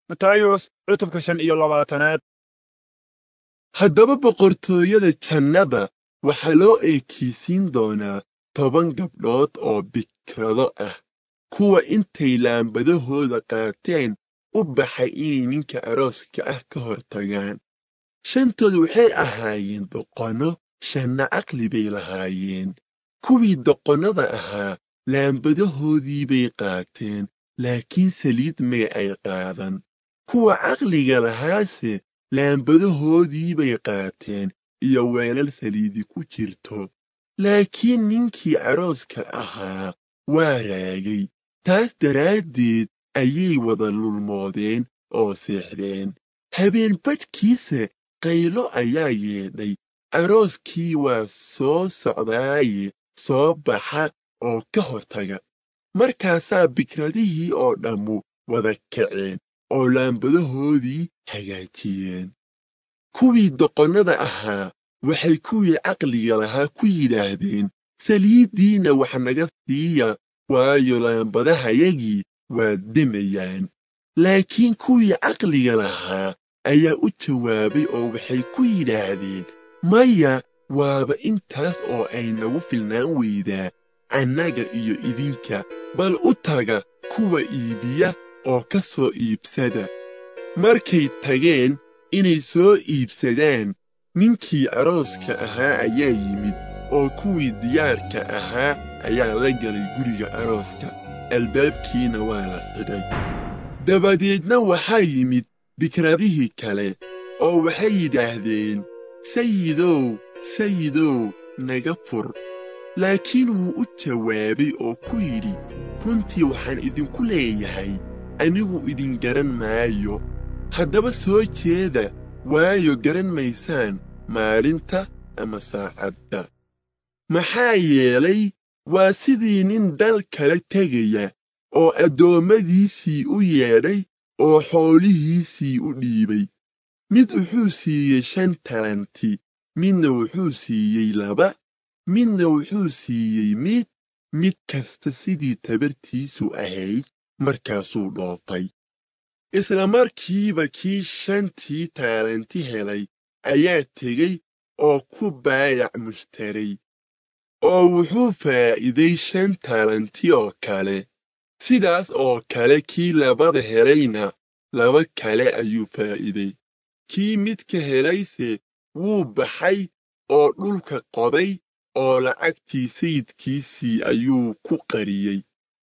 matayos cutubka shan iyo labaatanaad haddaba boqortooyada jannada waxaa loo eekaysiin doonaa toban gabdhood oo bikrado ah kuwa intay laambadahooda qaateen u baxay inay ninka arooska ah ka hor tagaan shantood waxay ahaayeen doqonno shanna caqli bay lahaayeen kuwii doqonnada ahaa laambadahoodii bay qaateen laakiin saliid may ay qaadan kuwa caqliga lahaase laambadahoodii bay qaateen iyo weelal saliidi ku jirto laakiin ninkii arooska ahaa waa raagay taas daraaddeed ayay wada lulmoodeen oo seexdeen habeen badhkiisa qaylo ayaa yeedhay arooskii waa soo socdaaye soo baxa oo ka hortaga markaasaa bikradihii oo dhammu wada kaceen oo laambadahoodii hagaajiyeen kuwii doqonnada ahaa waxay kuwii caqliga lahaa ku yidhaahdeen saliiddiinna wax naga siiya waayo laambadahayagii waa demayaan laakiin kuwii caqliga lahaa ayaa u jawaabay oo waxay ku yidhaahdeen maya waaba intaas oo ay nagu filnaan weydaa annaga iyo idinka bal u taga kuwa iibiya oo ka soo iibsada markay tageen inay soo iibsadaan ninkii arooska ahaa ayaa yimid oo kuwii diyaarka ahaa ayaa la galay guriga arooska albaabkiina waa la xidhay dabadeedna waxaa yimid bikradihii kale oo waxay yidhaahdeen sayidow sayidow naga fur laakiin wuu u jawaabay oo ku yidhi runtii waxaan idinku leeyahay anigu idin garan maayo haddaba soo jeeda waayo garan maysaan maalinta ama saacadda maxaa yeelay waa sidii nin dal kala tegaya oo addoommadiisii u yeedhay oo xoolihiisii u dhiibay mid wuxuu siiyey shan talanti midna wuxuu siiyey laba midna wuxuu siiyey mid mid kasta sidii tabartiisu ahayd markaasuu dhoofay isla markiiba kii shantii taalanti helay ayaa tegey oo ku baayac mushtaray oo wuxuu faa'iiday shan taalanti oo kale sidaas oo kale kii labada helayna laba kale ayuu faa'iiday kii midka helayse wuu baxay oo dhulka qoday oo lacagtii sayidkiisii ayuu ku qariyey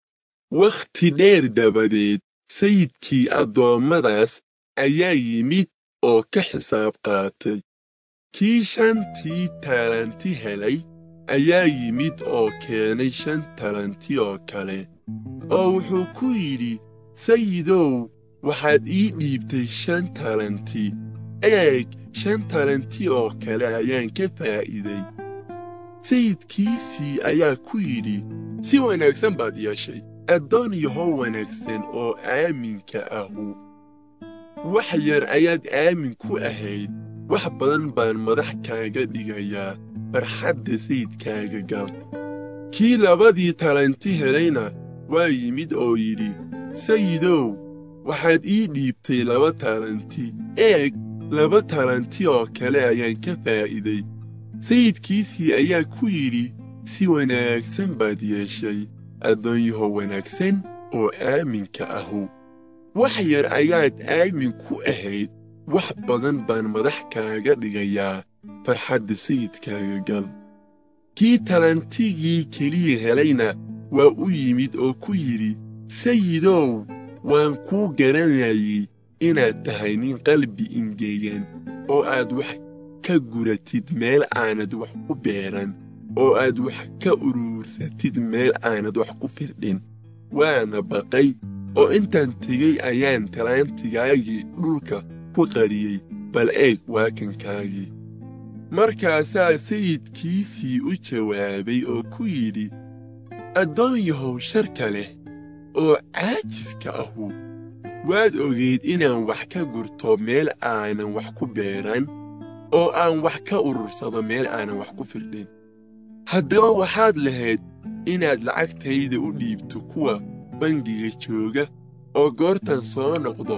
wakhti dheer dabadeed sayidkii addoommadaas ayaa yimid oo ka xisaab qaatay kii shantii taalanti helay ayaa yimid oo keenay shan talanti oo kale oo wuxuu ku yidhi sayidow waxaad ii dhiibtay shan talanti eeg shan talanti oo kale ayaan ka faa'iiday sayidkiisii ayaa ku yidhi si wanaagsan baad yeeshay addoon yahow wanaagsan oo aaminka ahu wax yar ayaad aamin ku ahayd wax badan baan madax kaaga dhigayaa farxadda sayidkaaga gal kii labadii talanti helayna waa yimid oo yidhi sayidow waxaad ii dhiibtay laba talanti eeg laba talanti oo kale ayaan ka faa'iiday sayidkiisii ayaa ku yidhi si wanaagsan baad yeeshay addoonyaho wanaagsan oo aaminka ahu wax yar ayaad aamin ku ahayd wax badan baan madax kaaga dhigayaa farxadda sayidkaaga gal kii talantigii keliya helayna waa u yimid oo ku yidhi sayidow waan kuu garanayay inaad tahay nin qalbi ingeegan oo aad wax ka guratid meel aanad wax ku beeran oo aad wax ka uruursatid meel aanad wax ku firdhin waana baqay oo intaan tegey ayaan talaantigaagii dhulka ku qariyey bal eeg waakankaagii markaasaa sayidkiisii u jawaabay oo ku yidhi addoon yahow sharka leh oo caajiska ahu waad ogayd inaan wax ka gurto meel aanan wax ku beeran oo aan wax ka urursado meel aanan wax ku firdhin haddaba waxaad lahayd inaad lacagtayda u dhiibto kuwa bangiga jooga oo goortan soo noqdo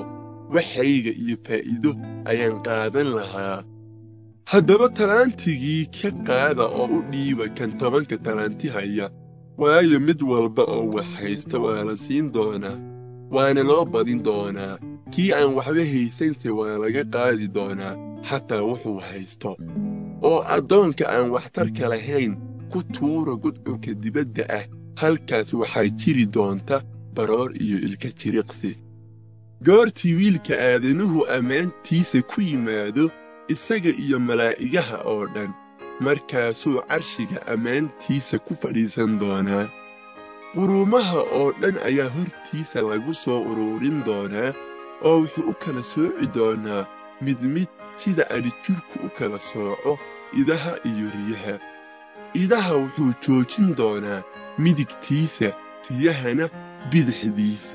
waxayga iyo faa'iido ayaan qaadan lahaa haddaba talaantigii ka qaada oo u dhiiba kan tobanka talaanti haya waayo mid walba oo wax haysta waa la siin doonaa waana loo badin doonaa kii aan waxba haysanse waa laga qaadi doonaa xataa wuxuu haysto oo addoonka aan waxtarka lahayn ku tuura gudcurka dibadda ah halkaas waxaa jiri doonta baroor iyo ilka jiriqsi goortii wiilka aadanuhu ammaantiisa ku yimaado isaga iyo malaa'igaha oo dhan markaasuu carshiga ammaantiisa ku fadhiisan doonaa quruumaha oo dhan ayaa hortiisa lagu soo uruurin doonaa oo wuxuu u kala sooci doonaa mid mid sida adhijirku u kala sooco idaha iyo riyaha idaha wuxuu joojin doonaa midigtiisa riyahana bidixdiisa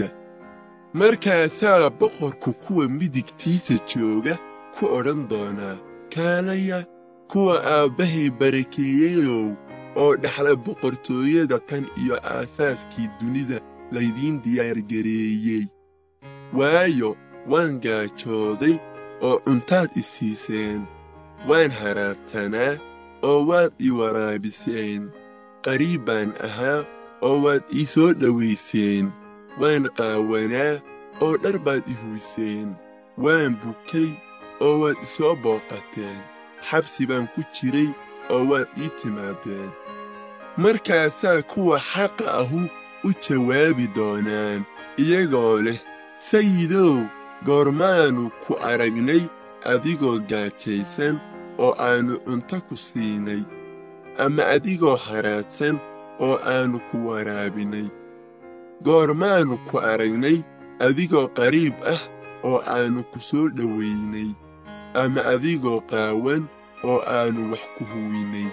markaasaa boqorku kuwa midigtiisa jooga ku odhan doonaa kaalaya kuwa aabbahay barakeeyeyow oo dhaxla boqortooyada tan iyo aasaaskii dunida laydiin diyaargareeyey waayo waan gaajooday oo cuntaad i siiseen waan haraadsanaa oo waad i waraabiseen qariib baan ahaa oo waad ii soo dhowayseen waan qaawanaa oo dhar baad i huyseen waan bukay oo waad i soo booqateen xabsi baan ku jiray oo waad ii timaadeen markaasaa kuwa xaqa ahu u jawaabi doonaan iyagoo leh sayidow goormaannu ku aragnay adigoo gaajaysan oo aannu cunto ku siinay ama adigoo haraadsan oo aannu ku waraabinay goormaannu ku aragnay adigoo qariib ah oo aannu ku soo dhowaynay ama adigoo qaawan oo aannu wax ku huwinay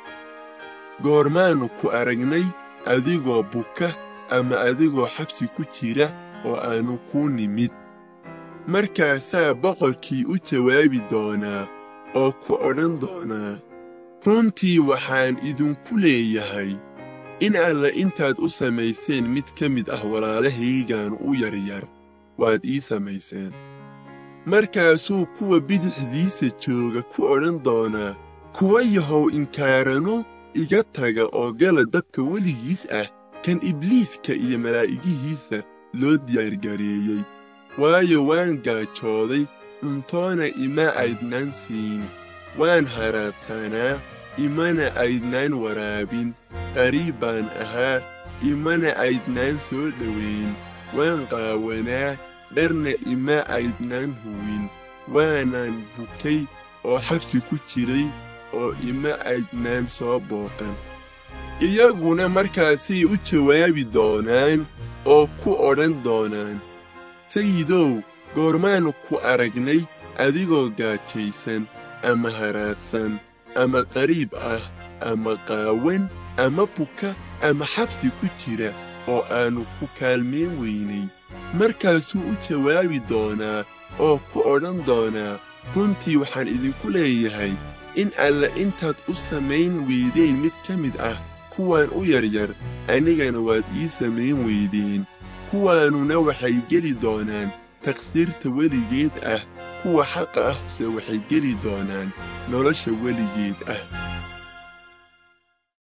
goormaannu ku aragnay adigoo buka ama adigoo xabsi ku jira oo aannu kuu nimid markaasaa boqorkii u jawaabi doonaa oo ku odhan doonaa runtii waxaan idinku leeyahay in alla intaad u samayseen mid ka mid ah walaalahaygan u yaryar waad ii samayseen markaasuu kuwa bidixdiisa jooga ku odhan doonaa kuwa yahow inkaarano iga taga oo gala dabka weligiis ah kan ibliiska iyo malaa'igihiisa loo diyaargareeyey waayo waan gaajooday cuntoona ima aydnaan siin waan haraadsanaa imana aydnaan waraabin qariib baan ahaa imana aydnaan soo dhowayn waan qaawanaa dharna ima aydnaan huwin waanaan bukay oo xabsi ku jiray oo ima aydnaan soo booqan iyaguna markaasay u jawaabi doonaan oo ku odhan doonaan sayidow goormaannu ku aragnay adigoo gaajaysan ama haraadsan ama qariib ah ama qaawan ama buka ama xabsi ku jira oo aannu ku kaalmayn weynay markaasuu u jawaabi doonaa oo ku odhan doonaa runtii waxaan idinku leeyahay in alla intaad u samayn weydeen mid ka mid ah kuwaan u yaryar anigana waad ii samayn weydeen kuwaanuna waxay geli doonaan taqsiirta weligeed ah kuwa xaqa ahse waxay geli doonaan nolosha weligeed ah